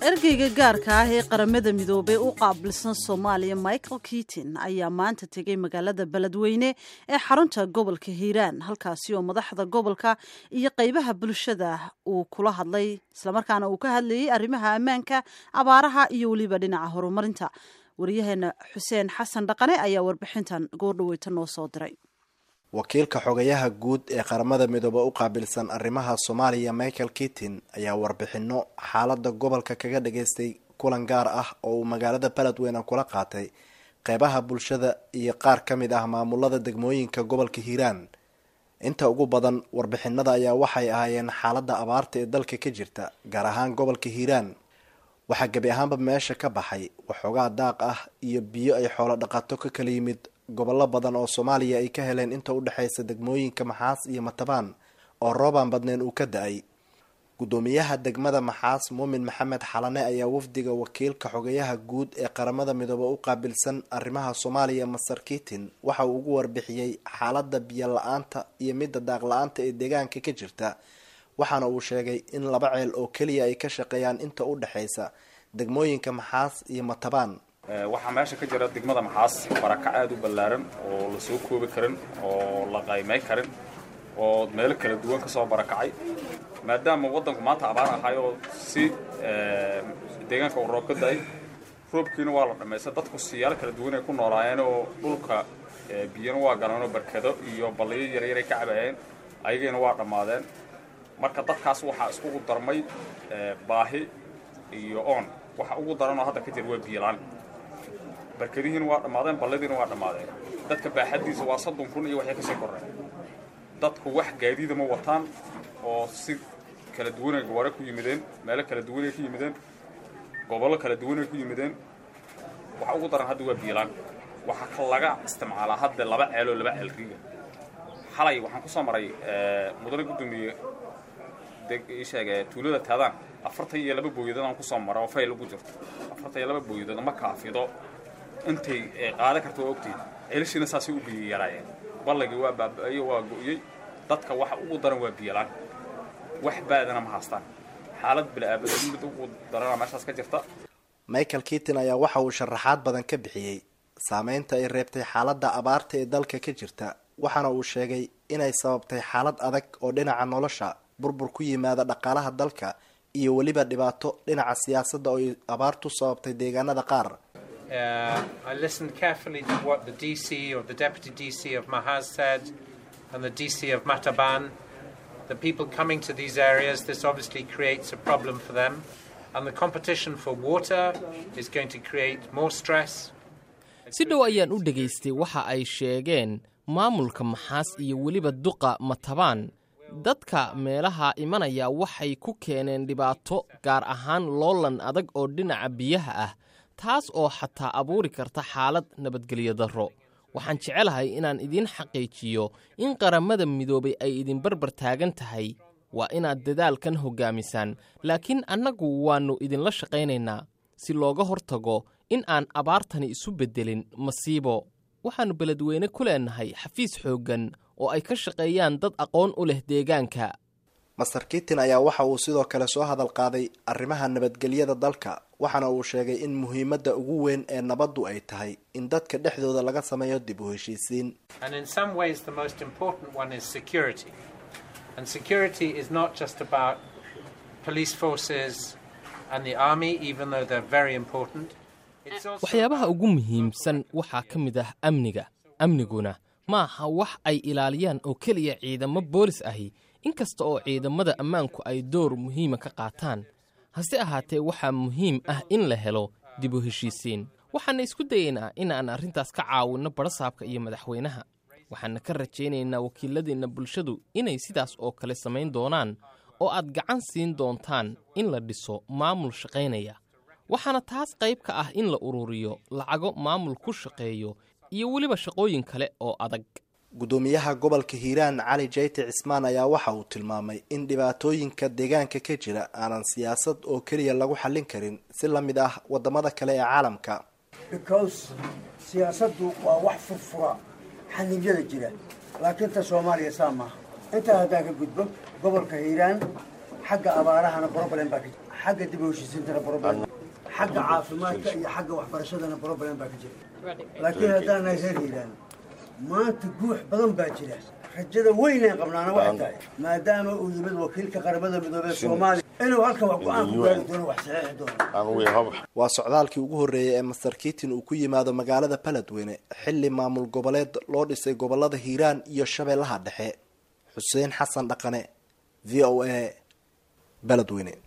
ergeyga gaarka ah ee qaramada midoobey u qaabilsan soomaaliya michael kitin ayaa maanta tegey magaalada beledweyne ee xarunta gobolka hiiraan halkaasi oo madaxda gobolka iyo qeybaha bulshada uu kula hadlay islamarkaana uu ka hadlayey arrimaha ammaanka abaaraha iyo weliba dhinaca horumarinta wariyaheena xuseen xasan dhaqane ayaa warbixintan goordhaweyta noo soo diray wakiilka xogayaha guud ee qaramada midoobe u qaabilsan arrimaha soomaaliya michael kitin ayaa warbixino xaalada gobolka kaga dhageystay kulan gaar ah oo uu magaalada beledweyne kula qaatay qeybaha bulshada iyo qaar ka mid ah maamulada degmooyinka gobolka hiiraan inta ugu badan warbixinada ayaa waxay ahaayeen xaalada abaarta ee dalka ka jirta gaar ahaan gobolka hiiraan waxaa gebi ahaanba meesha ka baxay waxoogaa daaq ah iyo biyo ay xoolo dhaqato ka kala yimid gobollo badan oo soomaaliya ay ka heleen inta u dhexaysa degmooyinka maxaas iyo matabaan oo roobaan badneen uu ka da-ay guddoomiyaha degmada maxaas muumin maxamed xalane ayaa wafdiga wakiilka xogayaha guud ee qaramada midoobe u qaabilsan arrimaha soomaaliya masar kitin waxa uu ugu warbixiyey xaalada biyo la-aanta iyo midda daaq la-aanta ee deegaanka ka jirta waxaana uu sheegay in laba ceel oo keliya ay ka shaqeeyaan inta u dhexaysa degmooyinka maxaas iyo matabaan waxaa meesha ka jira degmada maxaas barakac aada u ballaaran oo la soo koobi karin oo la qaymay karin oo meelo kala duwan ka soo barakacay maadaama waddanku maanta abaar ahay oo si deegaanka uu roob ka da-ay roobkiina waa la dhammaysta dadku siyaalo kala duwan ay ku noolaayeen oo dhulka biyana waa galanoo barkado iyo balliyo yaryar ay ka cabayeen ayagiina waa dhammaadeen marka dadkaas waxaa iskugu darmay baahi iyo oon waxa ugu daranoo hadda ka jira waa biyolaan barkadihiina waa dhammaadeen balladiina waa dhammaadeen dadka baaxaddiisa waa soddon kun iyo waxay kasii korreen dadku wax gaadiida ma wataan oo si kala duwanay gawaare ku yimideen meelo kala duwanay ku yimideen gobollo kala duwanay ku yimideen waxa ugu daran hadda waa biyolaan waxaa laga isticmaalaa hadda laba ceeloo laba ceel riiga xalay waxaan ku soo maray mudane guddoomiye sheege tuulada taadaan afartan iyo laba booyadoodaan kusoo mara oo fayl ugu jirto afartan iyo laba booyadood ma kaafido intay qaadan karta waa ogtihin ceelashiina saasay u biyo yaraayeen ballagii waa baaba-ayo waa go-yey dadka waxa ugu daran waa biyolaan wax baadana ma haastaan xaalad bila-aabada mid ugu darana meeshaas ka jirta michael kitin ayaa waxa uu sharaxaad badan ka bixiyey saameynta ay reebtay xaaladda abaarta ee dalka ka jirta waxaana uu sheegay inay sababtay xaalad adag oo dhinaca nolosha burbur ku yimaada dhaqaalaha dalka iyo weliba dhibaato dhinaca siyaasadda oo ay abaartu sababtay deegaanada qaar I listened carefully to what the DC or the Deputy DC of Mahaz said and the DC of Mataban. The people coming to these areas, this obviously creates a problem for them. And the competition for water is going to create more stress. si dhow ayaan u dhegaystay waxa ay sheegeen maamulka maxaas iyo weliba duqa matabaan dadka meelaha imanaya waxay ku keeneen dhibaato gaar ahaan loolan adag oo dhinaca biyaha ah taas oo xataa abuuri karta xaalad nabadgelyo darro waxaan jecelahay inaan idiin xaqiijiyo in qaramada midoobay ay idin barbar taagan tahay waa inaad dadaalkan hoggaamisaan laakiin annagu waannu idinla shaqaynaynaa si looga hortago in aan abaartani isu beddelin masiibo waxaannu beledweyne ku leennahay xafiis xooggan oo ay ka shaqeeyaan dad aqoon u leh deegaanka master kitin ayaa waxa uu sidoo kale soo hadal qaaday arrimaha nabadgelyada dalka waxaana uu sheegay in muhiimadda ugu weyn ee nabaddu ay tahay in dadka dhexdooda laga sameeyo dib u heshiisiin waxyaabaha ugu muhiimsan waxaa ka mid ah amniga amniguna ma aha wax ay ilaaliyaan oo keliya ciidamo boolis ahi inkasta oo ciidamada ammaanku ay door muhiima ka qaataan hase ahaatee waxaa muhiim ah in la helo dib u heshiisiin waxaana isku dayaynaa inaan arrintaas ka caawinno badhasaabka iyo madaxweynaha waxaana ka rajaynaynaa wakiiladeenna bulshadu inay sidaas oo kale samayn doonaan oo aad gacan siin doontaan in la dhiso maamul shaqaynaya waxaana taas qayb ka ah in la ururiyo lacago maamul ku shaqeeyo iyo weliba shaqooyin kale oo adag guddoomiyaha gobolka hiiraan cali jayte cismaan ayaa waxa uu tilmaamay in dhibaatooyinka deegaanka ka jira aanan siyaasad oo keliya lagu xallin karin si la mid ah waddamada kale ee caalamka because siyaasaddu waa wax furfura xanibyada jira laakiin ta soomaaliya saa maaha intaa haddaan ka gudbo gobolka hiiraan xagga abaarahana broblem baa ka jira xagga dib u heshiisiintana problem xagga caafimaadka iyo xagga waxbarashadana problem baa ka jira laakiin haddaan nahay reer hiiraan maanta guux badan baa jira rajada weynaan qabnaana waxay tahay maadaama uu yimid wakiilka qaramada midoobey soomaaliya inuu halkan wax go-aan ku gaari doono wax saxiixi doono waa socdaalkii ugu horreeyay ee master kitin uu ku yimaado magaalada baledweyne xilli maamul goboleed loo dhisay gobolada hiiraan iyo shabeellaha dhexe xuseen xasan dhaqane v o a baledweyne